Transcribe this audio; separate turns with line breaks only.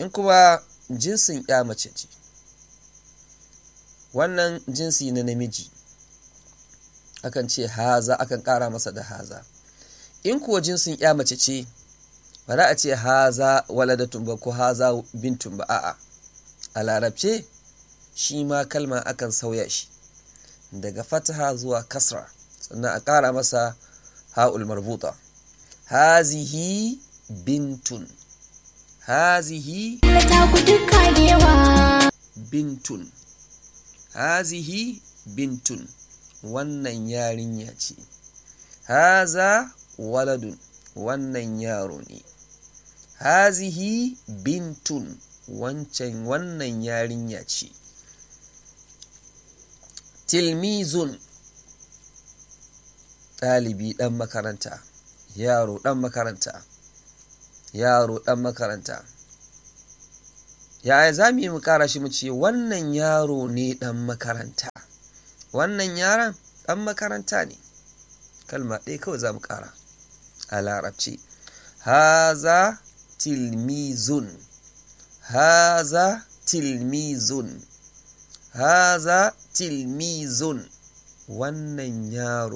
in kuma jinsin ya mace ce wannan jinsi na namiji akan ce haza akan ƙara masa da haza in kuwa jinsin ya mace ce ba za a ce haza waladatun ba ko haza bintun ba a'a a larabce shi ma kalma akan sauya shi daga fataha zuwa kasra sannan a ƙara masa ha'ul marbuta hazihi bintun hazihi bintun hazihi bintun wannan yarinya ce haza waladun wannan yaro ne hazihi bintun wancan wannan yarinya ce tilmizun ɗalibi ɗan makaranta yaro ɗan makaranta yaro ɗan makaranta yaya za mu yi mu ƙara shi mu ce wannan yaro ne ɗan makaranta wannan yaron ɗan makaranta ne kalma ɗaya kawai za mu ƙara a larabci haza tilmizun haza tilmizun haza tilmizun wannan yaro